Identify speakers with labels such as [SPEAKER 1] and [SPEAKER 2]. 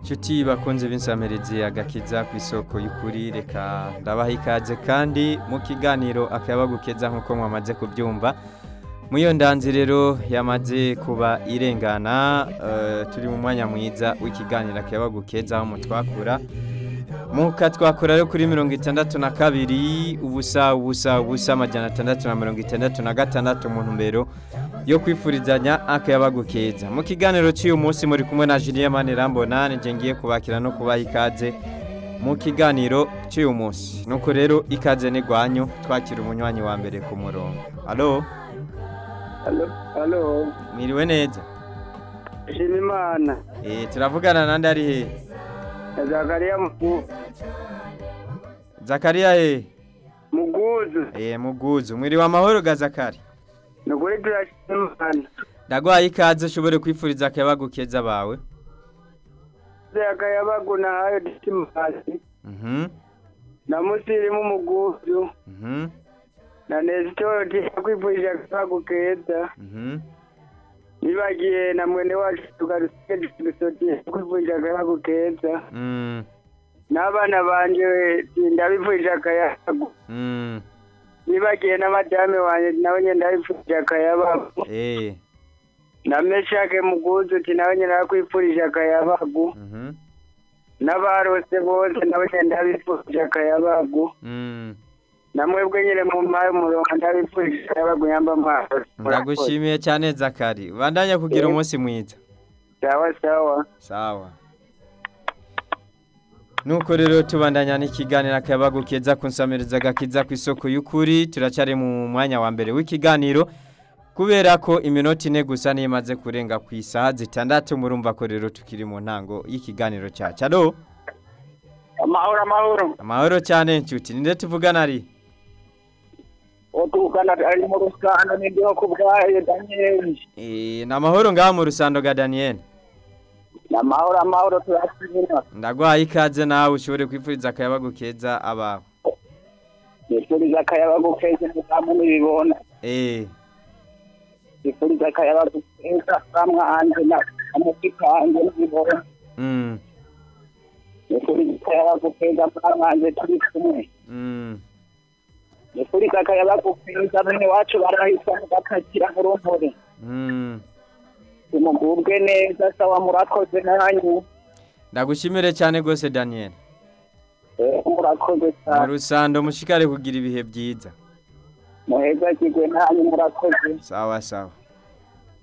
[SPEAKER 1] Nshuti bakunze b'insamirizi agakiza ku isoko y'ukuri reka ndabaha ikaze kandi mu kiganiro akabagukeza nk'uko mwamaze kubyumva mu iyo ndanzi rero yamaze kuba irengana eh, turi mu mwanya mwiza w'ikiganiro akabagukeza aho mutwakura muka twakora rero kuri mirongo itandatu na kabiri ubusa ubusa ubusa amajana atandatu na mirongo itandatu na gatandatu mu ntumbero yo kwifurizanya akayabagukeza mu kiganiro cy'uyu munsi muri kumwe na Julien Manirambona nije ngiye kubakira no kubaha ikaze mu kiganiro cy'uyu munsi nuko rero ikaze n'igwanyu twakira umunywanyi wa mbere ku murongo alo
[SPEAKER 2] Halo, halo.
[SPEAKER 1] mwiriwe neza
[SPEAKER 2] Shima Imana.
[SPEAKER 1] eh turavugana nande ari he
[SPEAKER 2] Zakariya Mugu-
[SPEAKER 1] Zakaria he
[SPEAKER 2] Muguzu.
[SPEAKER 1] eh muguzu mwiriwe amahoro ga Zakari
[SPEAKER 2] Nukuri turashima Imana.
[SPEAKER 1] ndagwaye ikaze ushobore kwifuriza akayabagukeza bawe
[SPEAKER 2] Zakayabagu na hayo disimasi.
[SPEAKER 1] mhm
[SPEAKER 2] Na musirimu Muguzu.
[SPEAKER 1] mhm
[SPEAKER 2] Na Nestor tiyakwifurije akabagu keza.
[SPEAKER 1] mhm
[SPEAKER 2] Nibagiye na mwene wacu tugarusike dusoti kwifurije akabagu keza.
[SPEAKER 1] mm
[SPEAKER 2] N'abana banje ndabifurije akayabagu.
[SPEAKER 1] mm
[SPEAKER 2] Nibagiye na madame wanje nawe nyene ndabifurije akayabagu.
[SPEAKER 1] eh
[SPEAKER 2] Na Meshake Muguzu ti nawe nyene ndakwifurije akayabagu.
[SPEAKER 1] mhm
[SPEAKER 2] n'abarose bose nabo nyenda bifurije akayabagu
[SPEAKER 1] mm
[SPEAKER 2] namwebwe nyine mu mpaye umurongo ndabifurije akayabagu yamba amaso
[SPEAKER 1] ndagushimiye cyane Zakari bandanya kugira
[SPEAKER 2] Eh.
[SPEAKER 1] umunsi mwiza
[SPEAKER 2] sawa sawa
[SPEAKER 1] sawa nuko rero tubandanya n'ikiganiro akabagukeza kunsamiriza agakiza ku isoko y'ukuri turacyari mu mwanya wa mbere w'ikiganiro kubera ko iminota ine gusa niyo imaze kurenga ku isaha zitandatu murumva ko rero tukiri mu ntango y'ikiganiro cyacu alo
[SPEAKER 2] amahoro amahoro
[SPEAKER 1] amahoro cyane nshuti ninde tuvugana ari
[SPEAKER 2] utugana ari mu rusano n'indiho ku bwayo daniyeli
[SPEAKER 1] Eh, ni amahoro ngaha mu rusando ga Daniel
[SPEAKER 2] ni amahoro amahoro turashimira
[SPEAKER 1] ndagwaye ikaze nawe ushobore kwifuriza akayabagukeza abawe
[SPEAKER 2] nifuriza akayabagu keza ntizamu n'ibibona
[SPEAKER 1] eh
[SPEAKER 2] nifuriza akayabagu keza kamwanje na amuti kanje n'ibibona
[SPEAKER 1] mm
[SPEAKER 2] nifuriza akayabagu keza kamwanje turi kumwe
[SPEAKER 1] mm
[SPEAKER 2] nifuriza akayabagu keza bene wacu barahisamo bakakira nk'urumpore
[SPEAKER 1] mm
[SPEAKER 2] tumugubwe neza sawa murakoze nanyu
[SPEAKER 1] ndagushimire cyane rwose Daniel
[SPEAKER 2] Eh, murakoze
[SPEAKER 1] mu
[SPEAKER 2] cyane
[SPEAKER 1] rusando mushikare kugira ibihe byiza
[SPEAKER 2] muheza kigwe nanyu murakoze
[SPEAKER 1] sawa sawa